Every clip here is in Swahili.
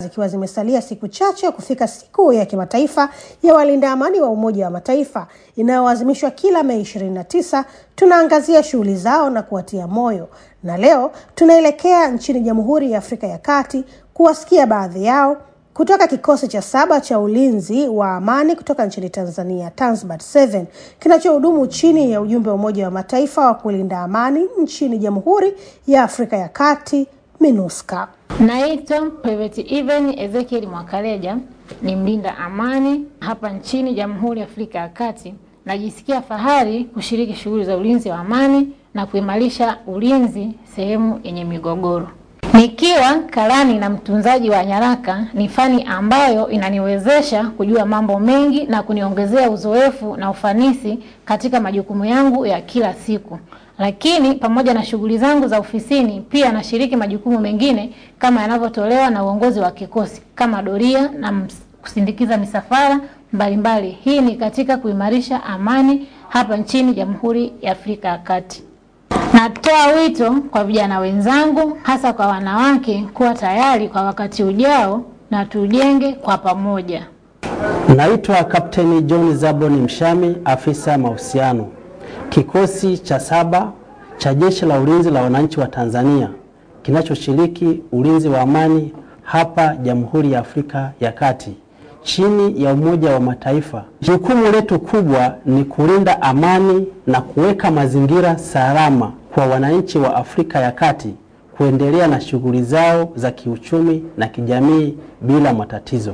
zikiwa zimesalia siku chache kufika siku ya kimataifa ya walinda amani wa Umoja wa Mataifa inayoadhimishwa kila Mei 29, tunaangazia shughuli zao na kuwatia moyo, na leo tunaelekea nchini Jamhuri ya Afrika ya Kati kuwasikia baadhi yao kutoka kikosi cha saba cha ulinzi wa amani kutoka nchini Tanzania, Tanzbat 7 kinachohudumu chini ya ujumbe wa Umoja wa Mataifa wa kulinda amani nchini Jamhuri ya Afrika ya Kati, MINUSCA. Naitwa Private Even Ezekiel Mwakaleja, ni mlinda amani hapa nchini Jamhuri ya Afrika ya Kati. Najisikia fahari kushiriki shughuli za ulinzi wa amani na kuimarisha ulinzi sehemu yenye migogoro. Nikiwa karani na mtunzaji wa nyaraka ni fani ambayo inaniwezesha kujua mambo mengi na kuniongezea uzoefu na ufanisi katika majukumu yangu ya kila siku. Lakini pamoja na shughuli zangu za ofisini, pia nashiriki majukumu mengine kama yanavyotolewa na uongozi wa kikosi kama doria na kusindikiza misafara mbalimbali. Hii ni katika kuimarisha amani hapa nchini Jamhuri ya Afrika ya Kati. Natoa wito kwa vijana wenzangu hasa kwa wanawake kuwa tayari kwa wakati ujao na tujenge kwa pamoja. Naitwa Kapteni John Zaboni Mshami, afisa mahusiano, kikosi cha saba cha Jeshi la Ulinzi la Wananchi wa Tanzania kinachoshiriki ulinzi wa amani hapa Jamhuri ya Afrika ya Kati chini ya Umoja wa Mataifa. Jukumu letu kubwa ni kulinda amani na kuweka mazingira salama kwa wananchi wa Afrika ya Kati kuendelea na shughuli zao za kiuchumi na kijamii bila matatizo.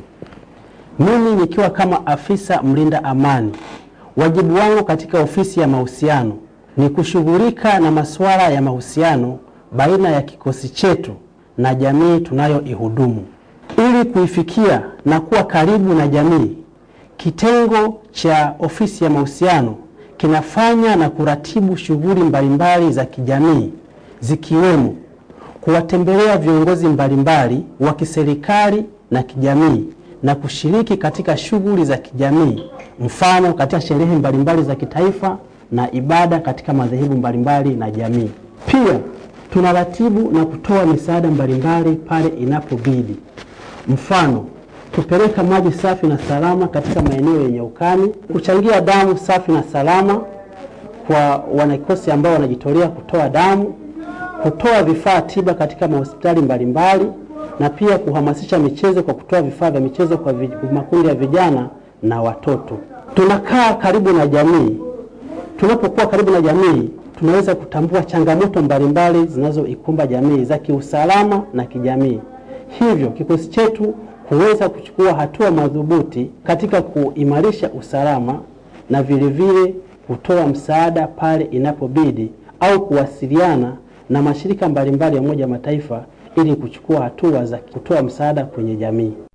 Mimi nikiwa kama afisa mlinda amani, wajibu wangu katika ofisi ya mahusiano ni kushughulika na masuala ya mahusiano baina ya kikosi chetu na jamii tunayoihudumu. Ili kuifikia na kuwa karibu na jamii, kitengo cha ofisi ya mahusiano kinafanya na kuratibu shughuli mbalimbali za kijamii zikiwemo kuwatembelea viongozi mbalimbali wa kiserikali na kijamii na kushiriki katika shughuli za kijamii, mfano katika sherehe mbalimbali za kitaifa na ibada katika madhehebu mbalimbali na jamii. Pia tunaratibu na kutoa misaada mbalimbali pale inapobidi, mfano kupeleka maji safi na salama katika maeneo yenye ukame, kuchangia damu safi na salama kwa wanakikosi ambao wanajitolea kutoa damu, kutoa vifaa tiba katika mahospitali mbalimbali, na pia kuhamasisha michezo kwa kutoa vifaa vya michezo kwa makundi ya vijana na watoto. Tunakaa karibu na jamii. Tunapokuwa karibu na jamii, tunaweza kutambua changamoto mbalimbali zinazoikumba jamii za kiusalama na kijamii. Hivyo kikosi chetu kuweza kuchukua hatua madhubuti katika kuimarisha usalama na vilevile kutoa msaada pale inapobidi au kuwasiliana na mashirika mbalimbali ya Umoja wa Mataifa ili kuchukua hatua za kutoa msaada kwenye jamii.